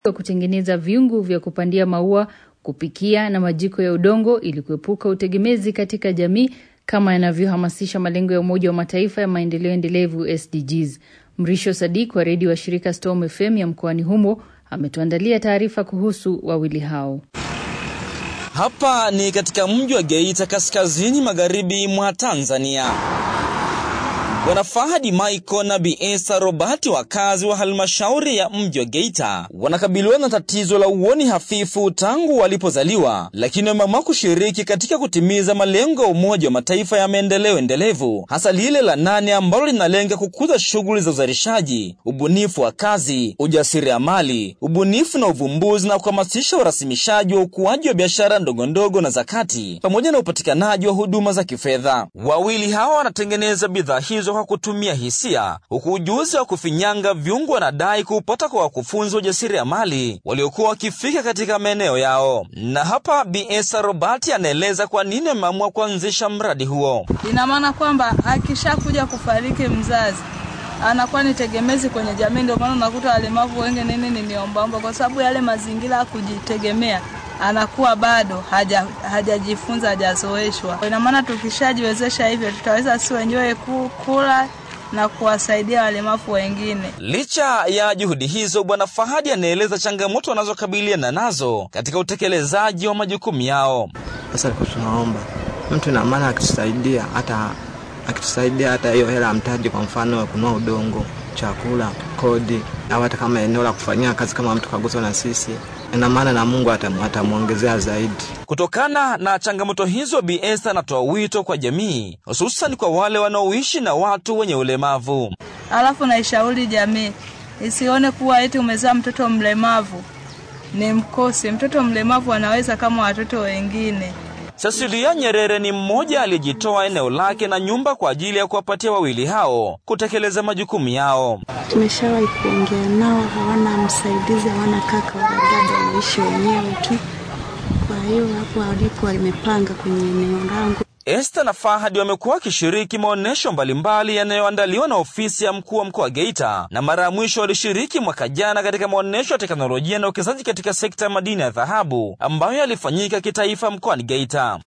kutengeneza vyungu vya kupandia maua, kupikia na majiko ya udongo ili kuepuka utegemezi katika jamii kama yanavyohamasisha malengo ya Umoja wa Mataifa ya maendeleo endelevu SDGs. Mrisho Sadik wa redio wa shirika Storm FM ya mkoani humo ametuandalia taarifa kuhusu wawili hao. Hapa ni katika mji wa Geita kaskazini magharibi mwa Tanzania. Bwana Fahadi Michael na Bi Esa Robati, wakazi wa halmashauri ya mji wa Geita, wanakabiliwa na tatizo la uoni hafifu tangu walipozaliwa, lakini wameamua kushiriki katika kutimiza malengo ya Umoja wa Mataifa ya maendeleo endelevu, hasa lile la nane ambalo linalenga kukuza shughuli za uzalishaji, ubunifu wa kazi, ujasiriamali, ubunifu na uvumbuzi, na kuhamasisha urasimishaji wa ukuaji wa biashara ndogondogo na za kati, pamoja na upatikanaji wa huduma za kifedha. Wawili hawa wanatengeneza bidhaa hizo kwa kutumia hisia, huku ujuzi wa kufinyanga vyungu wanadai kuupata kwa wakufunzi wa ujasiriamali waliokuwa wakifika katika maeneo yao. Na hapa Bi Esa Robati anaeleza kwa nini ameamua kuanzisha mradi huo. Ina maana kwamba akishakuja kufariki mzazi anakuwa ni tegemezi kwenye jamii. Ndio maana unakuta walemavu wengi nini ni niombaomba, kwa sababu yale mazingira ya kujitegemea anakuwa bado hajajifunza haja hajazoeshwa. Ina maana tukishajiwezesha hivyo, tutaweza si wenyewe kula na kuwasaidia walemavu wengine. Licha ya juhudi hizo, Bwana Fahadi anaeleza changamoto wanazokabiliana nazo katika utekelezaji wa majukumu yao. Sasa liko tunaomba mtu na maana akitusaidia hata akitusaidia hata hiyo hela ya mtaji, kwa mfano kunua udongo, chakula, kodi au hata kama eneo la kufanyia kazi, kama mtu kaguswa na sisi ina maana na Mungu atamwongezea zaidi. Kutokana na changamoto hizo, Bi Esther anatoa wito kwa jamii, hususan kwa wale wanaoishi na watu wenye ulemavu. Alafu naishauri jamii isione kuwa eti umezaa mtoto mlemavu ni mkosi. Mtoto mlemavu anaweza kama watoto wengine. Cecilia Nyerere ni mmoja aliyejitoa eneo lake na nyumba kwa ajili ya kuwapatia wawili hao kutekeleza majukumu yao. Tumeshawahi kuongea nao, hawana msaidizi, hawana kaka wala dada, wanaishi wenyewe tu. Kwa hiyo hapo walipo walimepanga kwenye eneo langu. Esther na Fahadi wamekuwa wakishiriki maonyesho mbalimbali yanayoandaliwa na ofisi ya mkuu wa mkoa wa Geita, na mara ya mwisho walishiriki mwaka jana katika maonyesho ya teknolojia na uwekezaji katika sekta ya madini ya dhahabu ambayo yalifanyika kitaifa mkoani Geita.